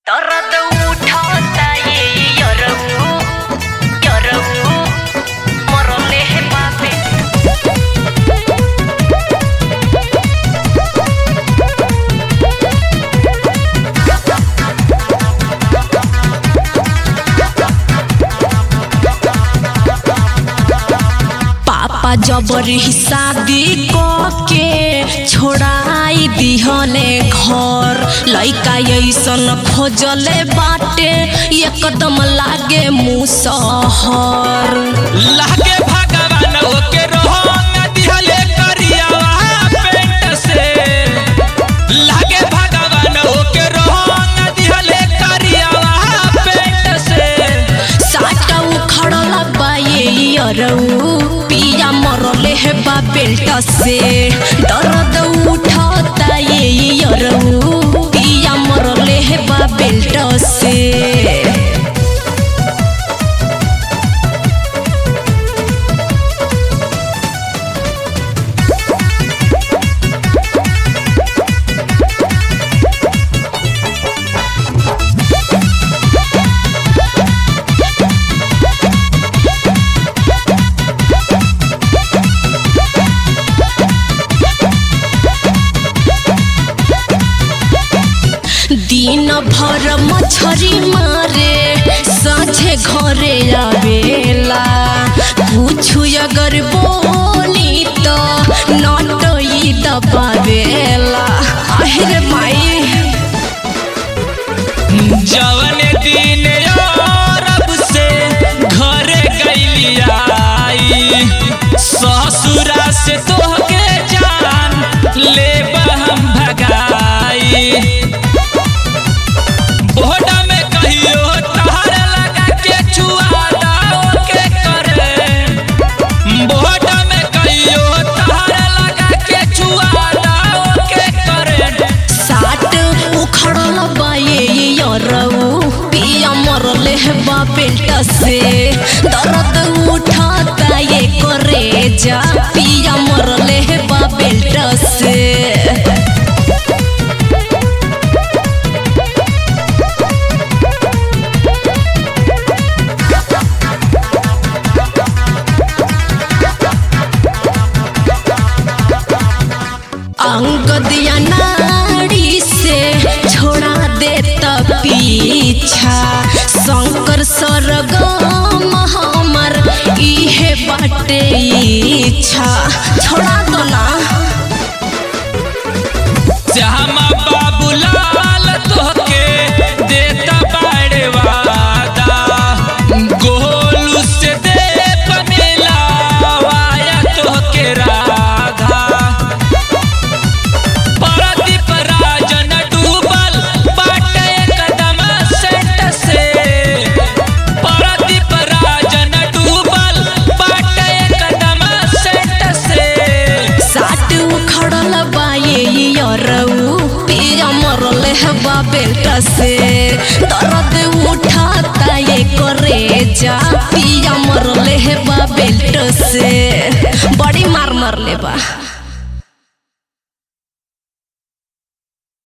दर्द उठाता ये यरऊ यरऊ मरले हे बाबे पापा जबरी शादी के छोड़ाई दिहले घर लइका ऐसन खोजले बाटे एकदम लागे मुसहर लागे भगवान ओके रोहंग दिहले करियावा पेट से लागे भगवान ओके रोहंग दिहले करियावा पेट से साटा उखड़ला बाये अरऊ पिया मरले हे बा बेल्ट से दर्द उठता ये अरऊ पिया मरले हे बा बेल्ट से दिन भर मछरी मारे साझे घरे आवेला कुछ अगर बोली तो नटई दबावेला আহিरे माई जवन दिन रब से घरे गईली आई ससुरा से तोहके जान ले हम भगाई बोहडा में कहियो तार लगा के छुआ दाओ के करे बोहडा में कहियो तार लगा के छुआ दाओ के करे साट उखड़ल बाये यरऊ पिया मरले बा बेल्ट से दर्द उठाता ये करे जा पिया मरले बा बेल्ट से अंग दिया नाड़ी से छोड़ा दे त पीछा शंकर सरगम हमर इहे बाटे इच्छा छोड़ा दो ना श्यामा बाबूलाल तोहके देता बाड़े वादा गोलू से दे बनेला वाया तोहके राधा परदीप राजन डूबल बाटे कदम सेट से परदीप राजन डूबल बाटे कदम सेट से साट उखड़ल बाये यरऊ पिया मरले हवा बेल्ट से दर्द उठाता ये करे जा पिया मरले हवा बेल्ट से बड़ी मार मरले बा